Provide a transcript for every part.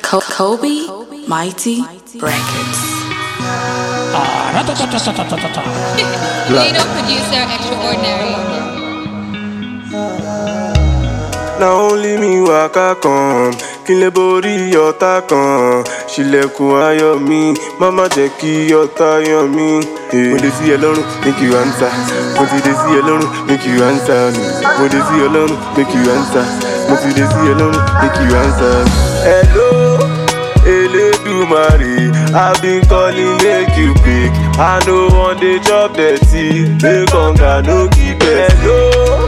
Co- Kobe Mighty Records. Later producer extraordinary. na only me waka kan kí n lè borí ọ̀tá kan ṣílẹ̀kùn ayọ̀ mi máma jẹ́ kí ọ̀tá yàn mí. mo dé sí ẹ lọ́rùn make you answer mo ti dé sí ẹ lọ́rùn make you answer me mo dé sí ẹ lọ́rùn make you answer mo ti dé sí ẹ lọ́rùn make you answer me. hello elédùmarè i been calling make you pick i no wan dey chop dirty make hunger no keep us. hello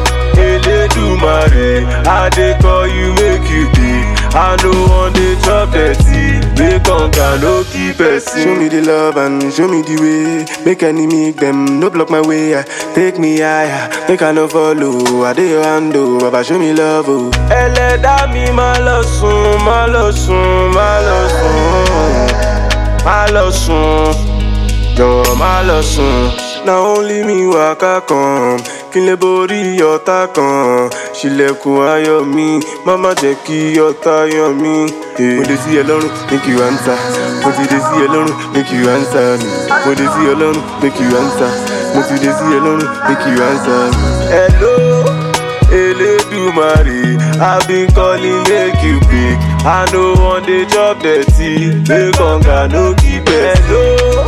elédùmarè i dey call you make you pick i no wan dey chop dirty make hunger no keep person. show me the love and show me the way make enemy dem no block my way ah. take me higher make i no follow i dey your hand o baba show me love o. ẹlẹ́dá mi máa lọ sùn máa lọ sùn máa lọ sùn máa lọ sùn jọ̀wọ́ máa lọ sùn. na only me waka kan kí n lè borí ọ̀tá kan ṣílẹ̀kùn ayọ̀ mi má má jẹ́ kí ọ̀tá yàn mí. mo dé sí ẹ lọ́rùn make you answer mo ti dé sí ẹ lọ́rùn make you answer me mo dé sí ẹ lọ́rùn make you answer mo ti dé sí ẹ lọ́rùn make you answer me. hello elédùmarè i been calling make you pick i no wan dey chop dirty make hunger no keep us. hello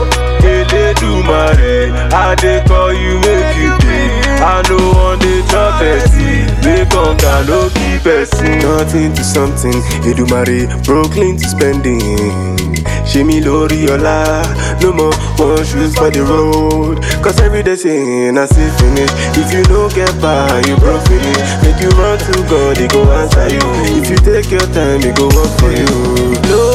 elédùmarè i dey call you make you pick i no wan dey chop dirty make hunger no keep person. nothing to something edumare brooklyn to spending ṣe mi lórí ọlá no more one shoes for the road cause everyday say na see finish if you no get bar you broke finish make you run to god he go answer you if you take your time he go work for you. No.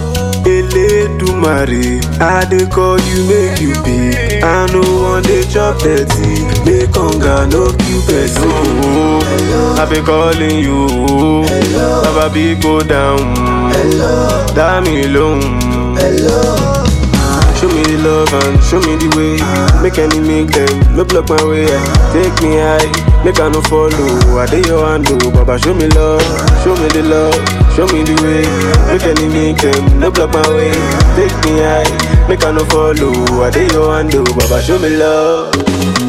Elédùmarè, I dey call you make you pick. I no wan dey chop dirty, make hunger no kill person. I be calling you, Baba be go down, dá mi lóhùn. Show me the love and show me the way. Make any make them no block my way. Take me high, make I no follow. I dey your hand, oh, Baba show me love, show me the love, show me the way. Make any make them no block my way. Take me high, make I no follow. I dey your hand, oh, Baba show me love.